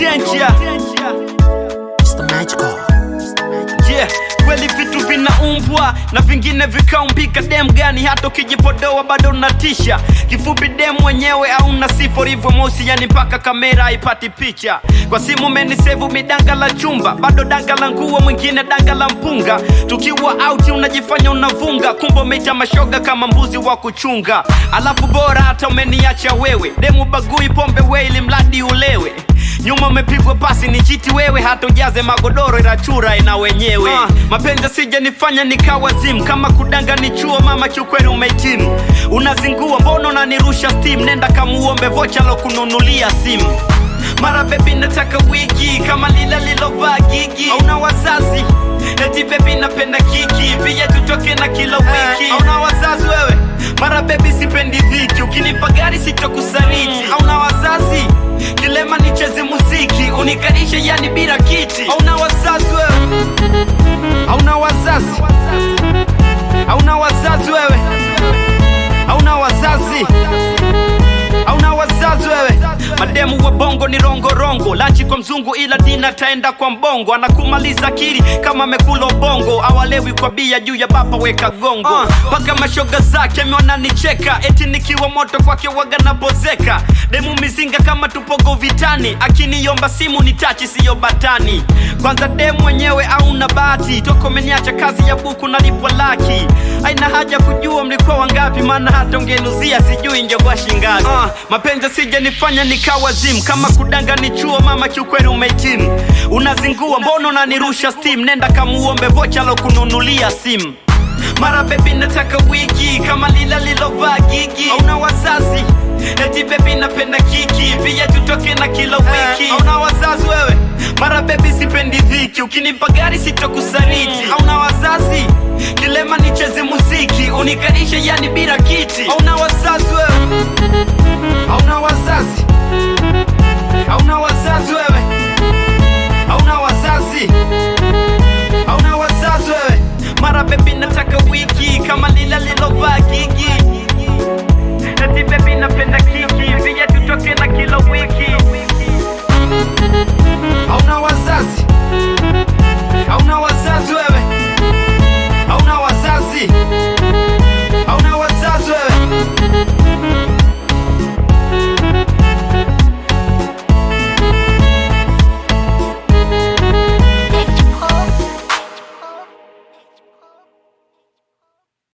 danger. It's the magical. Yeah, kweli vitu vinaumbwa na vingine vikaumbika. Dem gani hata ukijipodoa bado unatisha. Kifupi dem mwenyewe hauna sifa ulivyo mosi, yani mpaka kamera haipati picha. Kwa simu umenisevu midanga la chumba, bado danga la nguo, mwingine danga la mpunga. Tukiwa out unajifanya unavunga, kumbe umeita mashoga kama mbuzi wa kuchunga. Alafu bora hata umeniacha wewe, demu bagui pombe we, ili mradi ulewe nyuma umepigwa pasi ni chiti wewe, hata ujaze magodoro inachura ina wenyewe. Uh, mapenzi sija nifanya nikawa zimu, kama kudanga ni chuo mama, kiukweli umehitimu. Unazingua mbona unanirusha steam, nenda kamuombe vocha lo kununulia simu. Mara bebi nataka wiki kama lila lilovaa gigi, hauna wazazi eti bebi napenda kiki, pia tutoke na kila wiki, hauna wazazi wewe. Mara bebi sipendi dhiki, ukinipa gari sitokusariti, hauna wazazi kilema nicheze muziki unikalishe yani bila kiti hauna wazazi wewe hauna wazazi hauna wazazi wewe hauna wazazi hauna wazazi wewe mademu wa bongo ni rongorongo lachi kwa mzungu ila dina taenda kwa mbongo anakumaliza akili kama amekula ubongo awalewi kwa bia juu ya bapa weka gongo mpaka mashoga zake ameona nicheka eti nikiwa moto kwake waga napozeka demu mizinga kama tupogo vitani akiniomba simu ni tachi siyo batani kwanza demu mwenyewe auna bahati toko meniacha kazi ya buku nalipwa laki aina haja kujua mlikuwa wangapi maana hata ungenuzia sijui ingekuwa shingapi uh, mapenzi sija nifanya nikawa zimu kama kudanga ni chuo mama kiukweli umehitimu unazingua mbona unanirusha steam nenda kamuombe vocha lo kununulia simu mara bebi nataka wiki kama lila lilovaa gigi hauna wazazi eti bebi napenda kiki pia tutoke na kila wiki hauna wazazi wewe mara bebi sipendi dhiki ukinipa gari sitokusariti hauna wazazi kilema nicheze muziki unikalishe yani bila kiti hauna wazazi wewe hauna wazazi hauna wazazi wewe hauna wazazi hauna wazazi wewe mara bebi nataka wiki